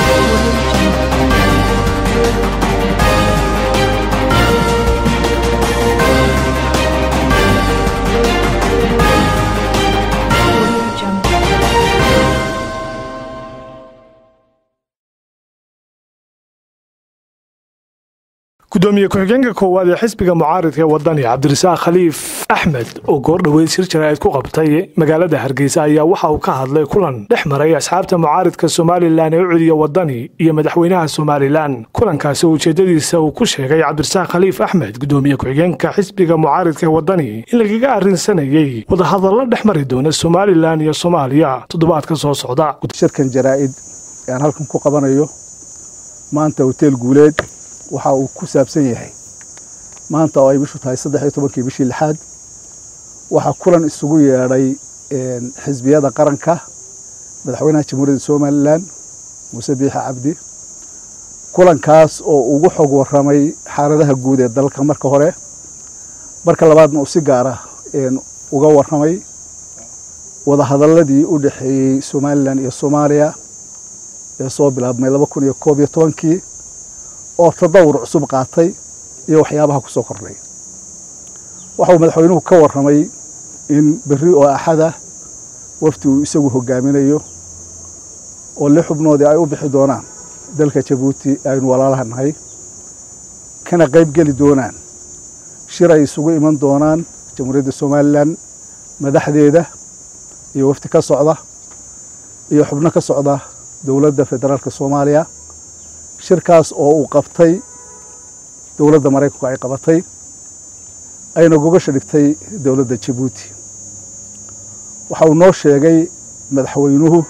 gudoomiye ku-xigeenka koowaad ee xisbiga mucaaridka ee wadani cabdirasaaq khaliif axmed oo goordhoweyd shir jaraa'id ku qabtay magaalada hargeysa ayaa waxa uu ka hadlay kulan dhex maray asxaabta mucaaridka somalilan ee u celiya wadani iyo madaxweynaha somalilan kulankaasi oo ujeedadiisa uu ku sheegay cabdirasaaq khaliif axmed gudoomiye ku-xigeenka xisbiga mucaaridka ee wadani in lagaga arrinsanayey wadahadallo dhex mari doona somalilan iyo soomaaliya toddobaadka soo socda shirkan jaraa'id aan halkan ku qabanayo maanta hoteel guuleed waxa uu ku saabsan yahay maanta oo ay bishu tahay saddex iyo tobankii bishii lixaad waxaa kulan isugu yeedhay xisbiyada qaranka madaxweynaha jamhuuriyadda somalilan muuse biixe cabdi kulankaas oo ugu xog warramay xaaladaha guud ee dalka marka hore marka labaadna uu si gaara uga warramay wadahadaladii u dhexeeyey somalilan iyo soomaaliya ee soo bilaabmay laba kun iyo koob iyo tobankii oo tadawur cusub qaatay iyo waxyaabaha ku soo kordhay waxa uu madaxweynuhu ka warramay in berri oo axada wafdi uu isagu hogaaminayo oo lix xubnoodii ay u bixi doonaan dalka jabuuti aynu walaalaha nahay kana qayb geli doonaan shir ay isugu iman doonaan jamhuuriyadda somalilan madaxdeeda iyo wafdi ka socda iyo xubno ka socda dowladda federaalka soomaaliya shirkaas oo uu qabtay dowladda maraykanku ay qabatay ayna gogasha dhigtay dowladda jabuuti waxa uu noo sheegay madaxweynuhu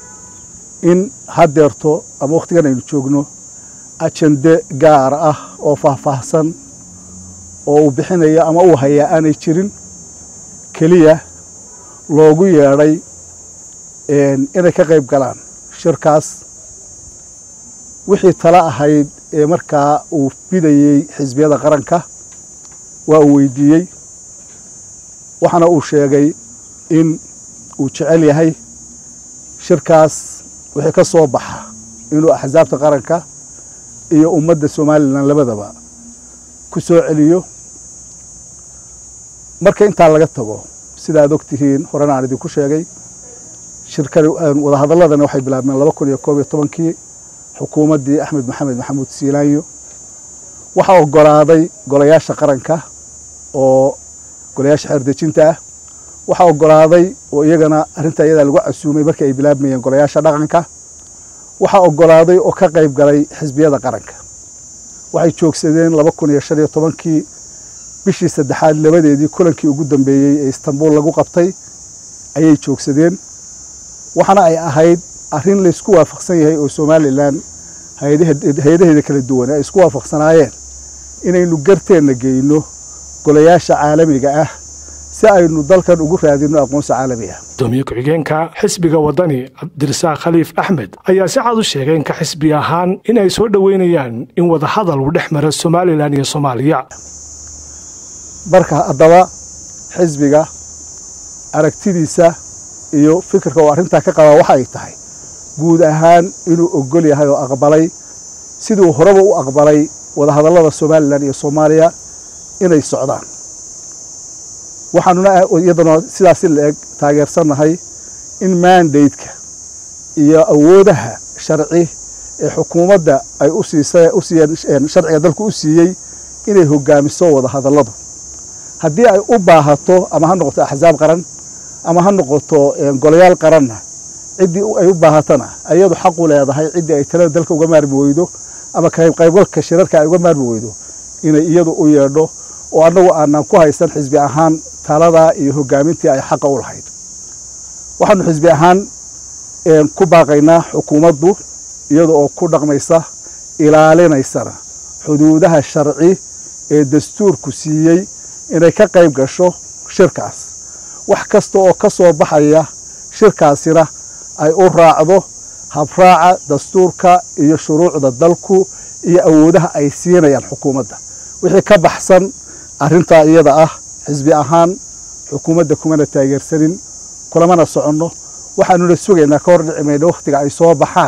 in haddeerto ama wakhtigan aynu joogno ajende gaar ah oo faahfaahsan oo uu bixinaya ama uu hayaa aanay jirin keliya loogu yeedhay inay ka qayb galaan shirkaas wixii tala ahayd ee markaa uu bidayey xisbiyada qaranka waa uu weydiiyey waxaana uu sheegay in uu jecel yahay shirkaas wixii ka soo baxa inuu axsaabta qaranka iyo ummadda somalilan labadaba ku soo celiyo marka intaa laga tago sida aad og tihiin horena aan idinku sheegay shirkani wadahadaladani waxay bilaabmeen laba kun iyo koob iyo tobankii xukuumaddii axmed maxamed maxamuud siilaanyo waxaa ogolaaday golayaasha qaranka oo golayaasha xeerdejinta ah waxaa ogolaaday oo iyagana arrinta iyadaa lagu casuumay markii ay bilaabmayeen golayaasha dhaqanka waxaa ogolaaday oo ka qayb galay xisbiyada qaranka waxay joogsadeen laba kun iyo shan iyo tobankii bishii saddexaad labadeedii kulankii ugu dambeeyey ee istanbul lagu qabtay ayay joogsadeen waxaana ay ahayd arrin laysku waafaqsan yahay oo somalilan hay-adaheeda kala duwan ay isku waafaqsanaayeen inaynu garteenna geyno golayaasha caalamiga ah si aynu dalkan ugu raadino aqoonsi caalami ah gudoomiye ku-xigeenka xisbiga wadani cabdirasaaq khaliif axmed ayaa si cad u sheegay inka xisbi ahaan in ay soo dhoweynayaan in wadahadal uu dhex mara somalilan iyo soomaaliya marka haddaba xisbiga aragtidiisa iyo fikirka oo arrintaa ka qabaa waxa ay tahay guud ahaan inuu ogol yahay oo aqbalay siduu horeba u aqbalay wadahadallada somalilan iyo soomaaliya inay socdaan waxaanuna iyadana sidaasi la-eg taageersannahay in mandateka iyo awoodaha sharci ee xukuumadda ay u siisa u siiyeen sharciga dalku u siiyey inay hogaamiso wadahadalladu haddii ay u baahato ama ha noqoto axsaab qaran ama ha noqoto golayaal qaranna ciddii ay u baahatana ayadu xaqu leedahay ciddii ay talada dalka uga maarmi weydo ama qaybgalka shirarka ay uga maarmi weydo inay iyadu u yeedho oo annagu aanan ku haysan xisbi ahaan taladaa iyo hogaamintii ay xaqa u lahayd waxaanu xisbi ahaan ku baaqaynaa xukuumaddu iyada oo ku dhaqmaysa ilaalinaysana xuduudaha sharci ee dastuurku siiyey inay ka qayb gasho shirkaas wax kasta oo ka soo baxaya shirkaasina ay u raacdo habraaca dastuurka iyo shuruucda dalku iyo awoodaha ay siinayaan xukuumadda wixii ka baxsan arrintaa iyada ah xisbi ahaan xukuumadda kumana taageersanin kulamana soconno waxaanuna sugaynaa ka hor dhici mayno wakhtiga ay soo baxaan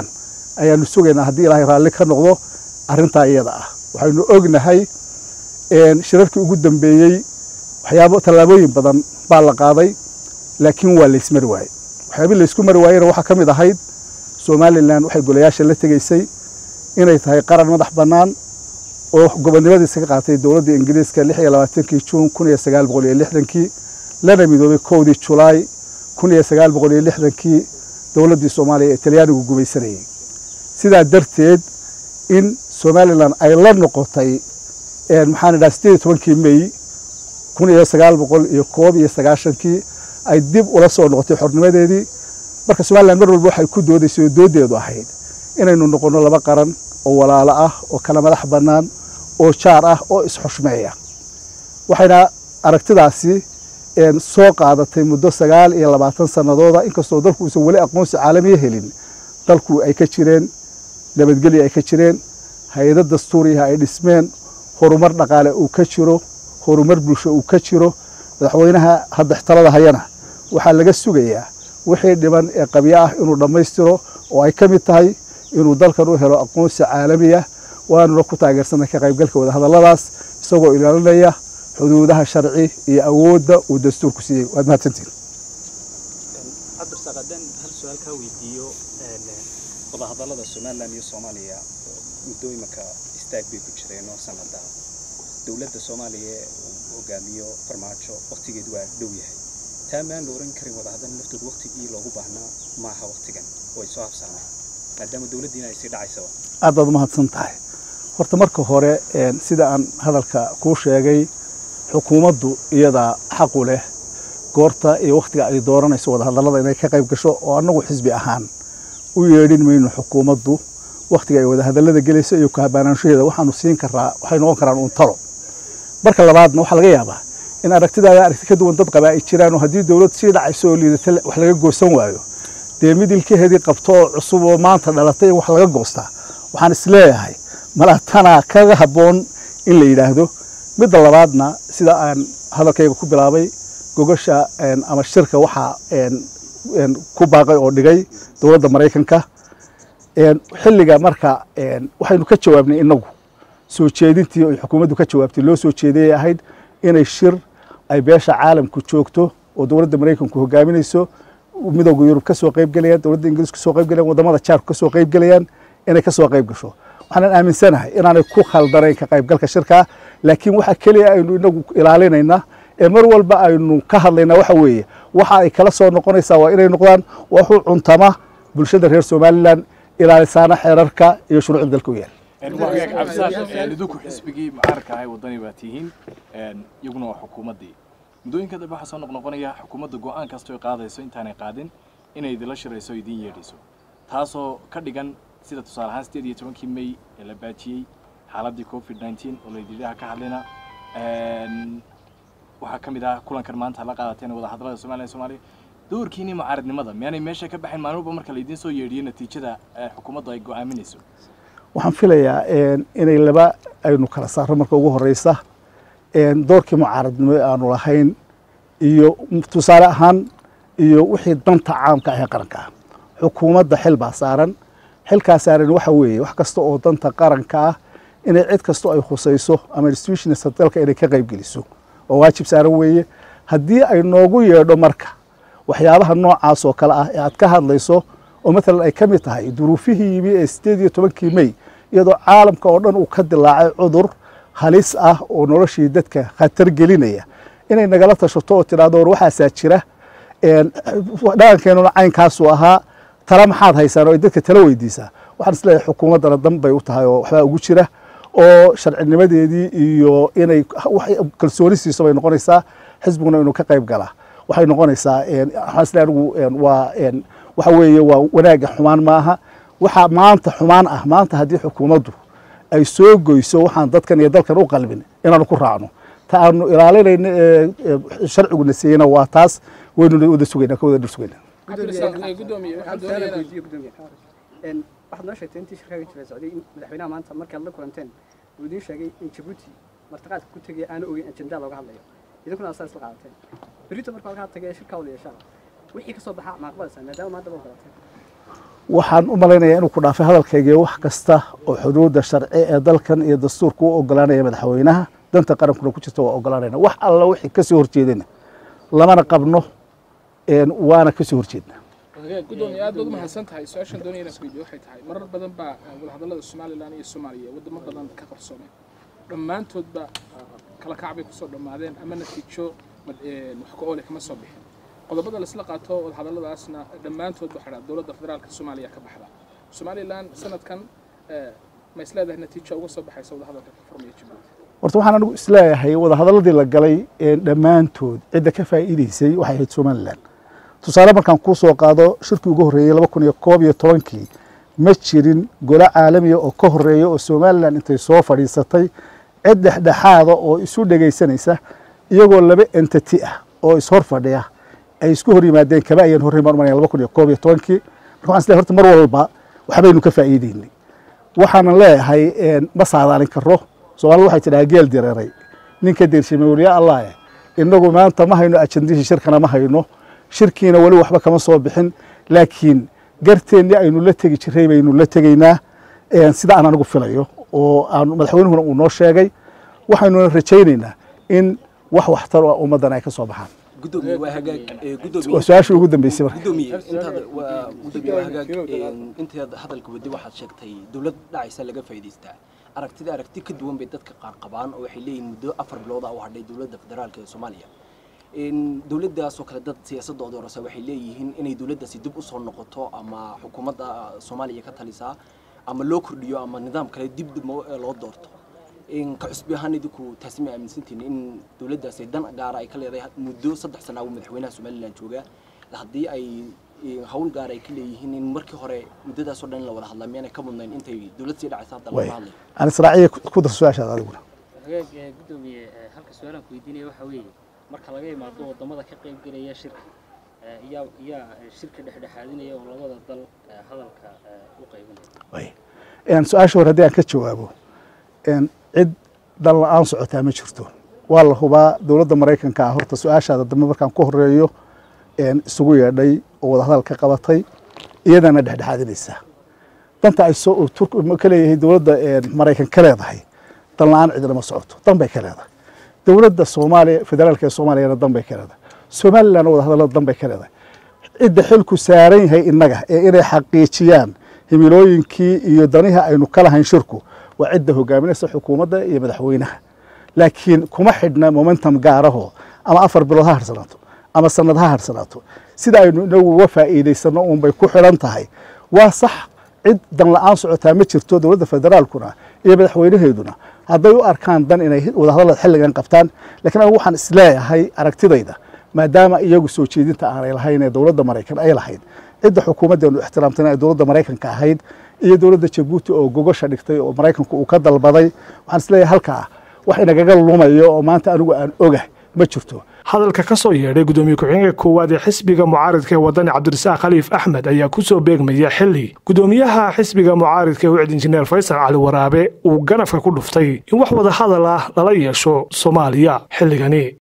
ayaanu sugaynaa haddii ilaahay raalli ka noqdo arrintaa iyada ah waxaynu ognahay shirarkii ugu dambeeyey waxyaabo tallaabooyin badan baa la qaaday laakiin waa laysmari waayey waxyaabii laysku mari waayena waxaa ka mid ahayd somalilan waxay golayaasha la tegaysay inay tahay qaran madax bannaan oo gobonnimadiisa ka qaatay dowladda ingiriiska lix iyo labaatankii juun kun iyo sagaal boqol iyo lixdankii lana midoobay kowdii julaay kun iyo sagaal boqol iyo lixdankii dowladdii soomaaliya ee talyaanigu gumaysanayay sidaa darteed in somalilan ay la noqotay maxaan idhaha sideed iyo tobankii mey kun iyo sagaal boqol iyo koob iyo sagaashankii ay dib ula soo noqotay xornimadeedii marka somalilan mar walba waxay ku doodaysay oo dooddeedu ahayd inaynu noqonno laba qaran oo walaalo ah oo kala madax bannaan oo jaar ah oo isxushmeeya waxayna aragtidaasi soo qaadatay muddo sagaal iyo labaatan sannadooda inkastoo dalku uusan weli aqoonsi caalamiya helin dalku ay ka jireen nabadgelya ay ka jireen hay-ado dastuuriyaha ay dhismeen horumar dhaqaale uu ka jiro horumar bulsho uu ka jiro madaxweynaha hadda talada hayana waxaa laga sugayaa wixii dhiban ee qabyo ah inuu dhammaystiro oo ay ka mid tahay inuu dalkan u helo aqoonsi caalamiya waanuna ku taageersanay ka qaybgalka wadahadalladaas isagoo ilaalinaya xuduudaha sharci iyo awoodda uu dastuurku siiyey waad mahadsantiin cabdirsaaq haddaan hal su-aal kaa weydiiyo wadahadallada somalilan iyo soomaaliya muddo imanka istaag bay ku jireen oo sanada dowladda soomaaliya uu hogaamiyo farmaajo waktigeedu waa dhow yahay taa maan la oran karin wadahadal laftood waktigii loogu baahnaa maaha waktigan oo ay soo habsaameen maadaama dowladdiina ay sii dhacaysaba aad baad umahadsan tahay horta marka hore sida aan hadalka kuu sheegay xukuumaddu iyadaa xaqu leh goorta iyo wakhtiga ay dooranayso wadahadallada inay ka qayb gasho oo annagu xisbi ahaan u yeedhin mayno xukuumaddu wakhtiga ay wadahadallada gelayso iyo kahabaanaanshaheeda waxaanu siin karaa waxay noqon karaan uun talo marka labaadna waxaa laga yaabaa in aragtidaada aragti ka duwan dad qabaa ay jiraan oo haddii dowlad sii dhacayso oo liidata wax laga goosan waayo dee mid ilkaheedii qabto oo cusub oo maanta dhalatay in wax laga goostaa waxaan isleeyahay malaa tanaa kaga habboon in la yidhaahdo midda labaadna sida aan hadalkayga ku bilaabay gogasha ama shirka waxaa ku baaqay oo dhigay dowladda maraykanka xilliga marka waxaynu ka jawaabnay inagu soo jeedintii ay xukuumaddu ka jawaabtay loo soo jeedayay ahayd inay shir ay beesha caalamku joogto oo dowladda maraykanku hogaaminayso midowga yurub ka soo qayb gelayaan dowladda ingiriis ka soo qayb gelayaan wadamada jaarku ka soo qayb gelayaan inay ka soo qayb gasho waxaanan aaminsanahay inaanay ku khaldanayn ka qaybgalka shirkaa laakiin waxa keliya aynu inagu ilaalinayna ee mar walba aynu ka hadlaynaa waxa weeye waxa ay kala soo noqonaysaa waa inay noqdaan waxu cuntama bulshada reer somalilan ilaalisaana xeerarka iyo shuruucda dalka u yaal idinku xisbigii mucaaradka ahay wadani baa tihiin iyaguna waa xukuumaddii muddooyinka dambe waxaa soo noqnoqonaya xukuumadda go-aan kastoo qaadayso intaanay qaadin inay idinla shirayso idiin yeedhiso taasoo ka dhigan sida tusaale ahaan sideed iyo tobankii may ee la baajiyey xaaladdii covid nineteen oo laydidhaha ka hadlayna waxaa ka mid ah kulankan maanta la qaadateen wadahadallada somaliya soomaaliya doorkiinii mucaaradnimada miyaanay meesha ka baxayn maalin walba marka laydiin soo yeedhiyo natiijada xukuumaddu ay go-aaminayso waxaan filayaa inay laba aynu kala saarno marka ugu horeysa doorkii mucaaradnimo aanu lahayn iyo tusaale ahaan iyo wixii danta caamka ah ee qaranka ah xukuumadda xil baa saaran xilkaa saaran waxa weeye wax kasta oo danta qaranka ah inay cid kastoo ay khusayso ama institutionista dalka inay ka qayb geliso oo waajib saaran weeye haddii ay noogu yeedho marka waxyaabaha noocaas oo kale ah ee aad ka hadlayso oo maalan ay ka mid tahay duruufihii yimi ee sideed iyo tobankii mey iyadoo caalamka oo dhan uu ka dilaacay cudur halis ah oo noloshii dadka khatar gelinaya inay nagala tashato oo tidhahdo war waxaasaa jira dhaqankeenuna caynkaasuu ahaa tala maxaad haysaan oo ay dadka tala weydiisaa waxaan isleeyahay xukuumaddana dan bay u tahay oo waxbaa ugu jira oo sharcinimadeedii iyo inay kalsooni siiso bay noqonaysaa xisbiguna inuu ka qayb galaa waxay noqonaysaa waxaan isleeyahay anigu waa waxa weeye waa wanaagga xumaan maaha waxaa maanta xumaan ah maanta haddii xukuumaddu ay soo goyso waxaan dadkan iyo dalkan u qalbin inaanu ku raacno ta aanu ilaalinayno ee sharciguna siiyeyna waa taas waynuna wada sugaynaa ka wada dhir sugaynaa waxaad noo sheegtay intii shirkaaga jira socday in madaxweynaha maanta markaad la kulanteen uu idiin sheegay in jabuuti martiqaadka ku tegaya aanu ogeyn ajendaa looga hadlayo idinkuna aad saa isla qaadateen berrito marka halkaa tagay shirkaa wada yeeshaan wixii ka soo baxaa ma aqbalaysaa maadaama maanta ba ogolateen waxaan u malaynayaa inuu ku dhaafay hadalkayga wax kasta oo xuduudda sharci ee dalkan iyo dastuurka u ogolaanaya madaxweynaha danta qarankuna ku jirta waa ogolaanayna wax alla wixii kasoo horjeedana lamana qabno waana kasoo horjeedna gudoomiye aad baad u mahadsan tahay su-aashan doonaya inaan kuweydiyo waxay tahay marar badan baa wadahadallada somalilan iyo soomaaliya wadamo badan ka qarsoomeen dhammaantoodba kala kac bay kusoo dhammaadeen ama natiijo wax ka oole kama soo bixin qodobada laisla qaato wadahadalladaasna dhammaantood waxaa dhaa dowladda federaalka soomaaliya ka baxda somalilan sanadkan ma is leedahay natiijo uga soo baxaysa wadahadalka ka furmaya jabuuti horta waxaan anigu isleeyahay wadahadalladii la galay dhammaantood cidda ka faa'iidaysay waxay ahayd somalilan tusaale markaan kuu soo qaado shirkii ugu horreeyey laba kun iyo koob iyo tobankii ma jirin golo caalamiya oo ka horreeya oo somalilan intay soo fadhiisatay cid dhexdhexaada oo isu dhegaysanaysa iyagoo laba entity ah oo ishor fadhiya ay isku hor yimaadeen kama ayaan horrey marmanaya laba kun iyo koob iyo tobankii marka waxaan isleeyahay horta mar walba waxbaynu ka faa'iideynay waxaanan leeyahay ma saadaalin karo soomaalida waxay tidhaha geel direeray ninka deershamay weliya allah innagu maanta ma hayno ajandihii shirkana ma hayno shirkiina weli waxba kama soo bixin laakiin garteennii aynu la tegi jiray baynu la tegaynaa sida aan anigu filayo oo aan madaxweynuhuna uu noo sheegay waxaynuna rajaynaynaa in wax waxtar oo ummaddan ay ka soo baxaan gudoomiye waa hagaag gudoomiye waa su-aashii ugu dambeysay marka gudoomiye intaad waa gudoomiye waa hagaag intaad hadalka wadi waxaad sheegtay dowlad dhacaysa laga faa'iidaystaa aragtida aragti ka duwan bay dadka qaar qabaan oo waxay leeyihin muddo afar bilood ah u hadhay dowladda federaalka ee soomaaliya dowladdaasoo kale dad siyaasadooda horesa waxay leeyihiin inay dowladdaasi dib usoo noqoto ama xukuumadda soomaaliya ka talisaa ama loo kordhiyo ama nidaam kale dib loo doorto ka cusbi ahaan idinku taasi ma aaminsantiin in dowladdaasi dan gaara ay ka leedahay muddo saddex sana uu madaxweynaha somalilan joogaa haddii ay hawl gaar ay ka leeyihiin in markii hore muddadaasoo dhan in la wada hadlaa miyaanay ka mudnayn intay dowlad sii dhacaysa hadda lama hadlayo aan israaciya ku dar su-aashaada adiguna hagaag gudoomiye halka su-aalaan ku weydiinaya waxaa weeye marka laga imaado wadamada ka qayb gelaya shirka yaa yaa shirka dhexdhexaadinaya oo labada dal hadalka u qaybinaya su-aasha hore haddii aan ka jawaabo cid dal la-aan socotaa ma jirto waa la hubaa dowladda maraykanka ah horta su-aashaada dambe markaan ku horeeyo isugu yeedhay oo wadahadal ka qabatay iyadana dhexdhexaadinaysaa danta ay soo ka leeyahay dowladda maraykan ka leedahay dan la-aan cidina ma socoto dan bay ka leedahay dowladda soomaaliya federaalka ee soomaaliyana dan bay ka leedahay somalilan wadahadallada dan bay ka leedahay cidda xilku saaran yahay innaga ee inay xaqiijiyaan himilooyinkii iyo danihii aynu ka lahayn shirku waa cidda hogaaminaysa xukuumadda iyo madaxweynaha laakiin kuma xidhna momentum gaaraho ama afar bilood ha harsanaato ama sanad ha harsanaato sida aynu inagu uga faa'iidaysano uunbay ku xidhan tahay waa sax cid dan la-aan socotaa ma jirto dowladda federaalkuna iyo madaxweynaheeduna hadday u arkaan dan inay wadahadallada xilligan qabtaan lakiin anigu waxaan isleeyahay aragtidayda maadaama iyagu soo jeedinta aanay lahayn ee dowladda maraykan ay lahayd cidda xukuumaddeenu ixtiraamtana ay dowladda maraykanka ahayd iyo dowladda jabuuti oo gogosha dhigtay oo maraykanku uu ka dalbaday waxaan isleeyahay halkaa wax inagaga lumayo oo maanta anigu aan ogah ma jirto hadalka ka soo yeedhay gudoomiye ku-xigeenka koowaad ee xisbiga mucaaridka ee wadani cabdirasaaq khaliif axmed ayaa ku soo beegmaya xili gudoomiyaha xisbiga mucaaridka ee wicd injineer faysal cali waraabe uu ganafka ku dhuftay in wax wada hadal ah lala yeesho soomaaliya xilligani